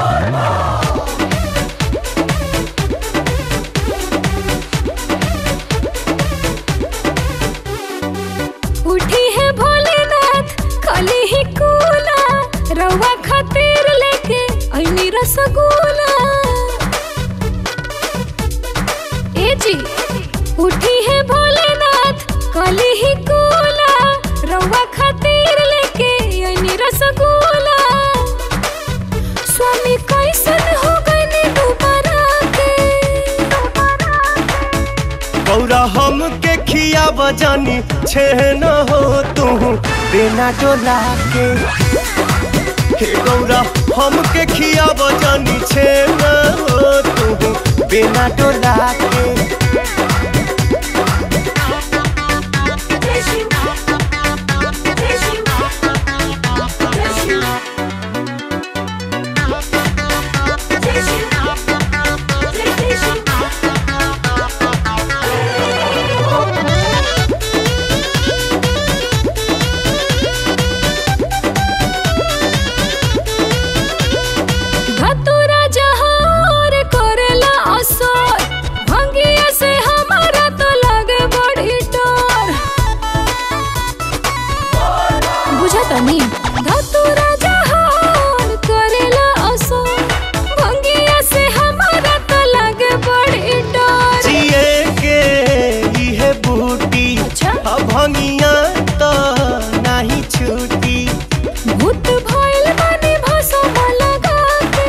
उठी है भोलेनाथ खाली ही कूला रवा खातिर लेके ऐनी रसगुल्ला ए जी उठी है भोलेनाथ खाली ही कूला रवा खातिर लेके ऐनी रसगुल्ला स्वामी कैसन हो गए दोबारा के गौरा हम के खिया बजानी छे न हो तू बिना डोला के हे गौरा हम के खिया बजानी छे न हो तू बिना डोला के धतुरा जहार करेला असर भंगिया से हमारा तो लगे बड़ी डर बुझा तनी धतुरा जहार करेला असर भंगिया से हमारा तो लगे बड़ी डर जिए के इहे बूटी अच्छा। अब भंगिया तो नहीं छूटी भूत भइल बानी भसम लगा के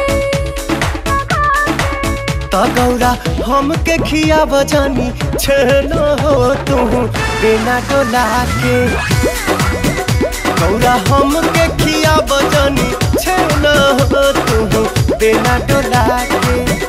त गौरा हम के खिया बजानी छे न हो तू बिना डोला के गौरा हम के खिया बजानी छे न हो तू बिना डोला के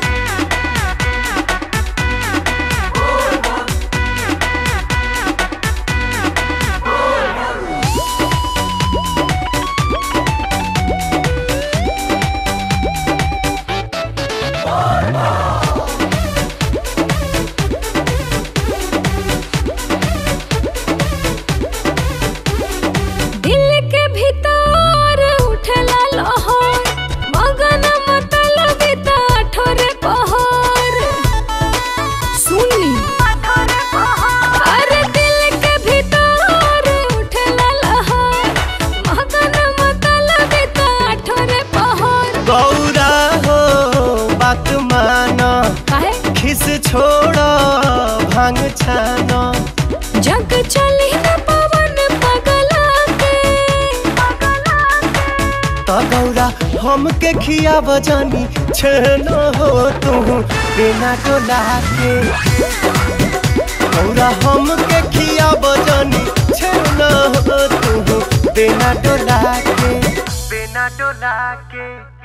दिल के भीतर उठला लहर मगन मतलब ठोरे पहर सुनी अरे दिल के भीतर उठला लहर मगन मतलब ठोरे पहर गौरा हो बात माना काहे खिस छोड़ भांग छाना जग चली न पवन पगला के त गौरा हम के खिया बजानी छे न हो तू बिना डोला के गौरा हम के खिया बजानी छे न हो तू बिना डोला के बिना डोला के